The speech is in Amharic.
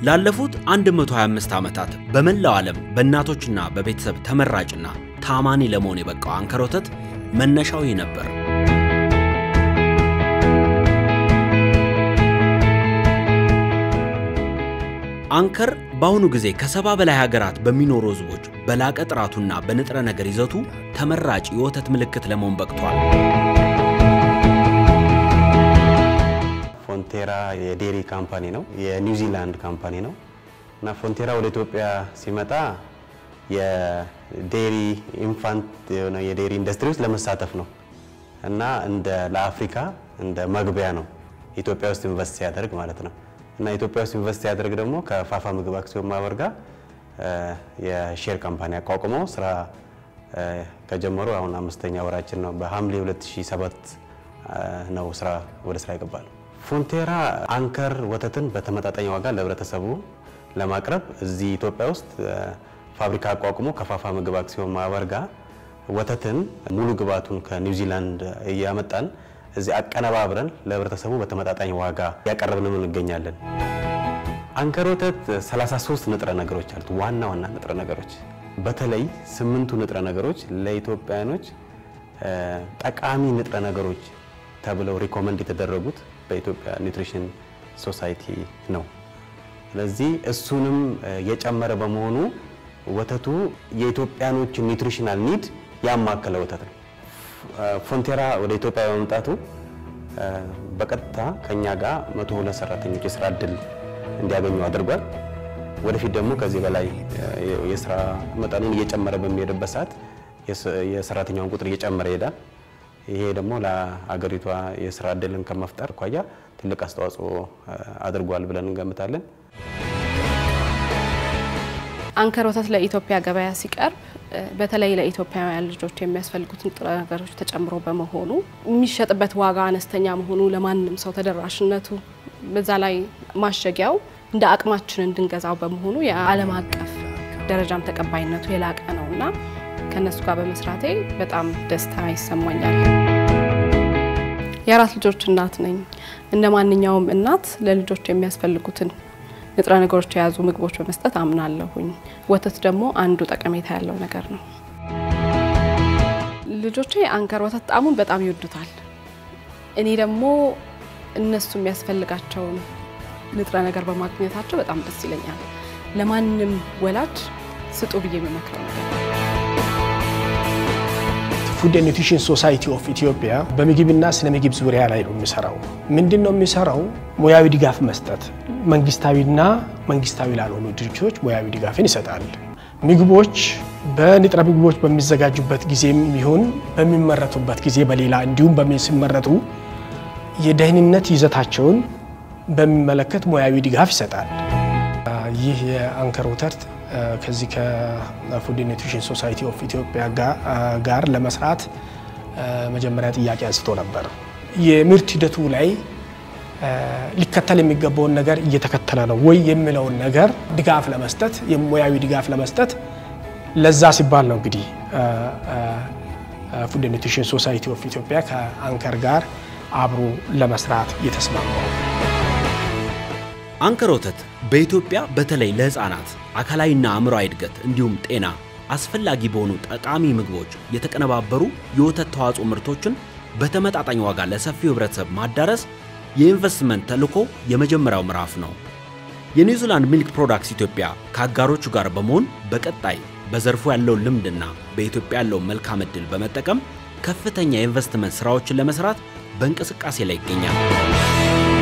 ላለፉት 125 ዓመታት በመላው ዓለም በእናቶችና በቤተሰብ ተመራጭና ታማኒ ለመሆን የበቃው አንከር ወተት መነሻው ይህ ነበር። አንከር በአሁኑ ጊዜ ከሰባ በላይ ሀገራት በሚኖሩ ሕዝቦች በላቀ ጥራቱና በንጥረ ነገር ይዘቱ ተመራጭ የወተት ምልክት ለመሆን በቅቷል። ፎንቴራ የዴሪ ካምፓኒ ነው፣ የኒውዚላንድ ካምፓኒ ነው እና ፎንቴራ ወደ ኢትዮጵያ ሲመጣ የዴሪ ኢንፋንት የሆነ የዴሪ ኢንዱስትሪ ውስጥ ለመሳተፍ ነው እና እንደ ለአፍሪካ እንደ መግቢያ ነው ኢትዮጵያ ውስጥ ኢንቨስት ሲያደርግ ማለት ነው። እና ኢትዮጵያ ውስጥ ኢንቨስት ሲያደርግ ደግሞ ከፋፋ ምግብ አክሲዮን ማህበር ጋር የሼር ካምፓኒ አቋቁመው ስራ ከጀመሩ አሁን አምስተኛ ወራችን ነው። በሐምሌ 2007 ነው ስራ ወደ ስራ ይገባል። ፎንቴራ አንከር ወተትን በተመጣጣኝ ዋጋ ለህብረተሰቡ ለማቅረብ እዚህ ኢትዮጵያ ውስጥ ፋብሪካ አቋቁሞ ከፋፋ ምግብ አክሲዮን ማህበር ጋር ወተትን ሙሉ ግብዓቱን ከኒውዚላንድ እያመጣን እዚህ አቀነባብረን ለህብረተሰቡ በተመጣጣኝ ዋጋ ያቀረብን እንገኛለን። አንከር ወተት 33 ንጥረ ነገሮች አሉት። ዋና ዋና ንጥረ ነገሮች በተለይ ስምንቱ ንጥረ ነገሮች ለኢትዮጵያኖች ጠቃሚ ንጥረ ነገሮች ተብለው ሪኮመንድ የተደረጉት በኢትዮጵያ ኒውትሪሽን ሶሳይቲ ነው። ስለዚህ እሱንም የጨመረ በመሆኑ ወተቱ የኢትዮጵያኖች ኒውትሪሽናል ኒድ ያማከለ ወተት ነው። ፎንቴራ ወደ ኢትዮጵያ በመምጣቱ በቀጥታ ከኛ ጋር መቶ ሁለት ሰራተኞች የስራ እድል እንዲያገኙ አድርጓል። ወደፊት ደግሞ ከዚህ በላይ የስራ መጠኑን እየጨመረ በሚሄድበት ሰዓት የሰራተኛውን ቁጥር እየጨመረ ይሄዳል። ይሄ ደግሞ ለአገሪቷ የስራ እድልን ከመፍጠር አኳያ ትልቅ አስተዋጽኦ አድርጓል ብለን እንገምታለን። አንከር ወተት ለኢትዮጵያ ገበያ ሲቀርብ በተለይ ለኢትዮጵያውያን ልጆች የሚያስፈልጉት ንጥረ ነገሮች ተጨምሮ በመሆኑ የሚሸጥበት ዋጋ አነስተኛ መሆኑ ለማንም ሰው ተደራሽነቱ፣ በዛ ላይ ማሸጊያው እንደ አቅማችን እንድንገዛው በመሆኑ የዓለም አቀፍ ደረጃም ተቀባይነቱ የላቀ ነው እና ከእነሱ ጋር በመስራቴ በጣም ደስታ ይሰማኛል። የአራት ልጆች እናት ነኝ። እንደ ማንኛውም እናት ለልጆች የሚያስፈልጉትን ንጥረ ነገሮች የያዙ ምግቦች በመስጠት አምናለሁኝ። ወተት ደግሞ አንዱ ጠቀሜታ ያለው ነገር ነው። ልጆቼ አንከር ወተት ጣዕሙን በጣም ይወዱታል። እኔ ደግሞ እነሱ የሚያስፈልጋቸውን ንጥረ ነገር በማግኘታቸው በጣም ደስ ይለኛል። ለማንም ወላጅ ስጡ ብዬ የምመክረው ነገር ፉድ ኒውትሪሽን ሶሳይቲ ኦፍ ኢትዮጵያ በምግብና ስነ ምግብ ዙሪያ ላይ ነው የሚሰራው። ምንድን ነው የሚሰራው? ሙያዊ ድጋፍ መስጠት፣ መንግስታዊና መንግስታዊ ላልሆኑ ድርጅቶች ሙያዊ ድጋፍን ይሰጣል። ምግቦች በንጥረ ምግቦች በሚዘጋጁበት ጊዜም ይሁን በሚመረቱበት ጊዜ በሌላ እንዲሁም ሲመረቱ የደህንነት ይዘታቸውን በሚመለከት ሙያዊ ድጋፍ ይሰጣል። ይህ የአንከር ወተት ከዚህ ከፉድ ኒውትሪሽን ሶሳይቲ ኦፍ ኢትዮጵያ ጋር ለመስራት መጀመሪያ ጥያቄ አንስቶ ነበር። የምርት ሂደቱ ላይ ሊከተል የሚገባውን ነገር እየተከተለ ነው ወይ የሚለውን ነገር ድጋፍ ለመስጠት የሙያዊ ድጋፍ ለመስጠት ለዛ ሲባል ነው እንግዲህ ፉድ ኒውትሪሽን ሶሳይቲ ኦፍ ኢትዮጵያ ከአንከር ጋር አብሮ ለመስራት የተስማማው። አንከር ወተት በኢትዮጵያ በተለይ ለህፃናት አካላዊና አእምሯዊ እድገት እንዲሁም ጤና አስፈላጊ በሆኑ ጠቃሚ ምግቦች የተቀነባበሩ የወተት ተዋጽኦ ምርቶችን በተመጣጣኝ ዋጋ ለሰፊው ህብረተሰብ ማዳረስ የኢንቨስትመንት ተልዕኮ የመጀመሪያው ምዕራፍ ነው። የኒውዚላንድ ሚልክ ፕሮዳክትስ ኢትዮጵያ ከአጋሮቹ ጋር በመሆን በቀጣይ በዘርፉ ያለውን ልምድና በኢትዮጵያ ያለውን መልካም ዕድል በመጠቀም ከፍተኛ የኢንቨስትመንት ሥራዎችን ለመስራት በእንቅስቃሴ ላይ ይገኛል።